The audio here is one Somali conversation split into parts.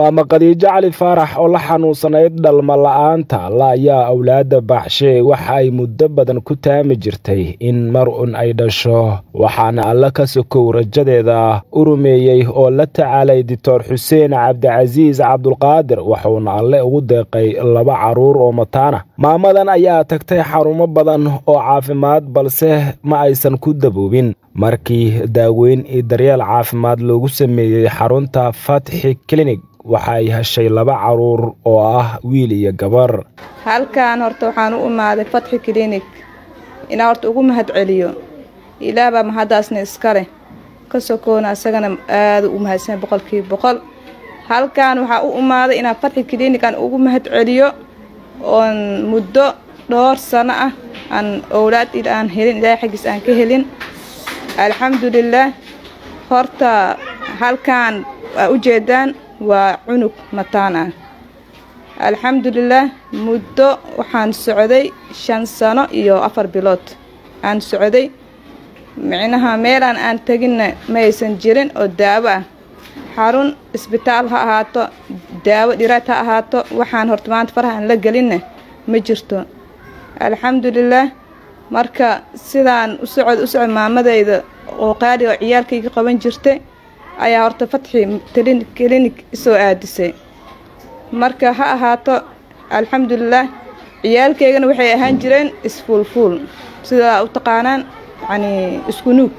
maama khadiijo cali faarax oo la xanuunsanayd dhalma la-aanta alla ayaa awlaadda baaxshe waxa ay muddo badan ku taami jirtay in mar un ay dhasho waxaana alle ka sokow rajadeeda u rumeeyey oo la tacaalay doctor xuseen cabdicasiis cabdulqaadir wuxuuna alle ugu deeqay laba carruur oo mataana maamadan ayaa tagtay xarumo badan oo caafimaad balse ma aysan ku daboobin markii daaweyn iyo daryeel caafimaad loogu sameeyey xarunta fatxi klinig waxa ay heshay laba caruur oo ah wiil iyo gabar halkan horta waxaan u imaaday fatxi klinig inaa horta ugu mahad celiyo ilaahbaa mahaddaasna iska leh ka sokoona isagana aada u mahadsan boqolkiiba boqol halkan waxaa u imaaday inaan fatxi klinig aan ugu mahad celiyo oon muddo dhowr sano ah aan owlaad il aan helin ilaahay xaggiis aan ka helin alxamdulilaah horta halkan waa ujeedaan waa cunug mataan ah alxamdulilaah muddo waxaan socday shan sano iyo afar bilood aan socday micnaha meelaan aan teginna ma aysan jirin oo daawo ah xarun isbitaal ha ahaato daawo dhiraad ha ahaato waxaan horta maanta farahaan la gelinna ma jirto alxamdulilaah marka sidaan u socod u socod maamadayda oo qaali oo ciyaalkayga qaban jirtay ayaa horta fatxi klinig isoo aadisay marka ha ahaato alxamdulilaah ciyaalkaygana waxay ahaan jireen isfuulfuul sidaa u taqaanaan yacnii isku nuug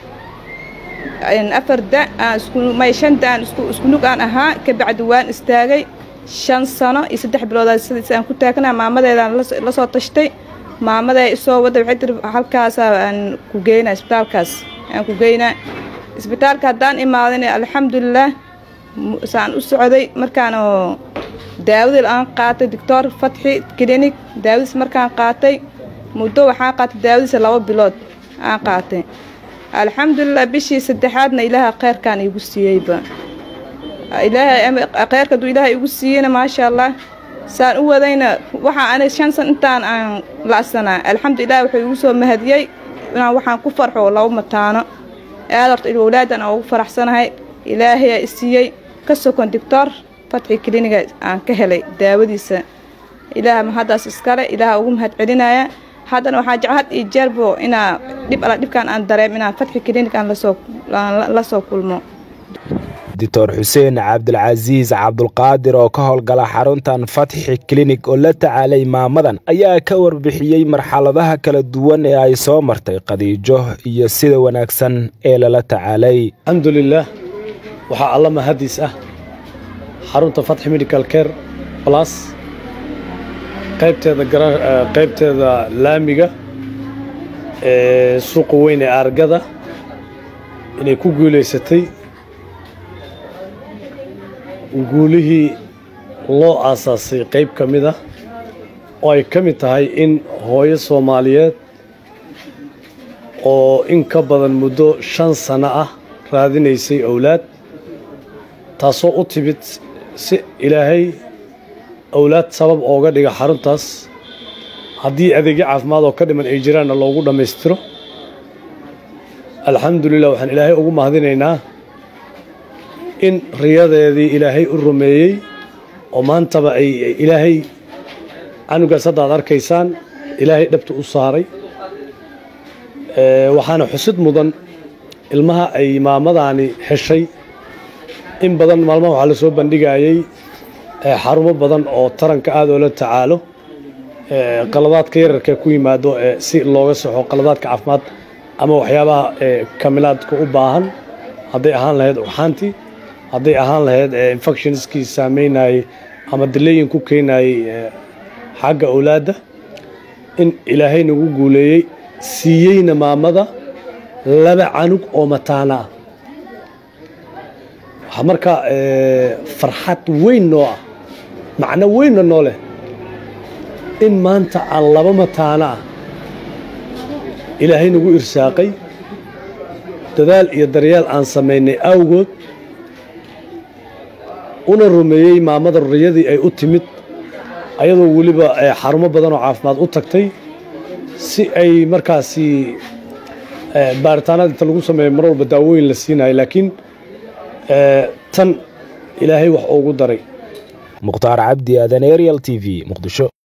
afar da aan iskumay shan da aan isku nuug aan ahaa kabacdi waan istaagay shan sano iyo saddex biloodaa sidiis aan ku taagnaa maamadeedaan la soo tashtay maamaday isoo wadda waxay tiri halkaasaa aan ku geynaa isbitaalkaas aan ku geynaa isbitaalka haddaan imaadan alxamdulilaah saan u socday markaan oo daawadii aan qaatay doctor fatxi klinig daawadiis markaan qaatay muddo waxaan qaatay daawadiisa laba bilood aan qaatay alxamdulilah bishii saddexaadna ilaaha kheyrkaan iigu siiyeyba ilaahay kheyrka hadduu ilaahay igu siiyeyna maasha allah saan u wadayna waxaa ana shan san intaan aan la'sanaa alxamdulilah wuxuu igu soo mahadiyey inaan waxaan ku farxo laba mataano aad horta awlaadan aan ugu faraxsanahay ilaahayaa i siiyey ka sokon doctor fatxi kliniga aan ka helay daawadiisa ilaah mahaddaas iskale ilaaha ugu mahad celinaya haddana waxaa jecel had iyo jeerbo inaa dhib alla dhibkaan aan dareem inaan fatxi klinig aan lasoo la soo kulmo doctor xuseen cabdilcasiis cabdulqaadir oo ka howlgala xaruntan fatxi klinig oo la tacaalay maamadan ayaa ka warbixiyey marxaladaha kala duwan ee ay soo martay khadiijo iyo sida wanaagsan ee lala tacaalay alxamdulilaah waxaa alla mahadiis ah xarunta fatxi medical care plus qaybteeda qaybteeda laamiga ee suuqa weyn ee aargada inay ku guulaysatay guulihii loo aasaasay qayb ka mid ah oo ay ka mid tahay in hooyo soomaaliyeed oo in ka badan muddo shan sano ah raadinaysay owlaad taasoo u timid si ilaahay owlaad sabab ooga dhiga xaruntaas haddii adeegyo caafimaad oo ka dhiman ay jiraanna loogu dhammaystiro alxamdulilah waxaan ilaahay ugu mahadinaynaa in riyadeedii ilaahay u rumeeyey oo maantaba ay ilaahay canugaas hadda ad arkaysaan ilaahay dhabta u saaray waxaana xusid mudan ilmaha ay maamadaani heshay in badan maalmaha waxaa la soo bandhigayey xarumo badan oo taranka aad oo la tacaalo qaladaadka yararka ku yimaado si looga soxo qaladaadka caafimaad ama waxyaabaha kamilaadka u baahan hadday ahaan lahayd ugxaantii hadday ahaan lahayd infectionskii saameynayey ama dileyin ku keenayey xagga owlaadda in ilaahay nagu guuleeyey siiyeyna maamada laba canug oo mataana ah waxaa markaa farxad weyn noo ah macno weynna noo leh in maanta aan laba mataana ah ilaahay nagu irsaaqay dadaal iyo daryaal aan samaynay awgood una rumeeyey maamada riyadii ay u timid ayadoo weliba xarumo badan oo caafimaad u tagtay si ay markaasi baaritaanada inta lagu sameeyo mar walba daawooyin la siinayo laakiin tan ilaahay wax ugu daray mukhtaar cabdi aadan arial t v muqdisho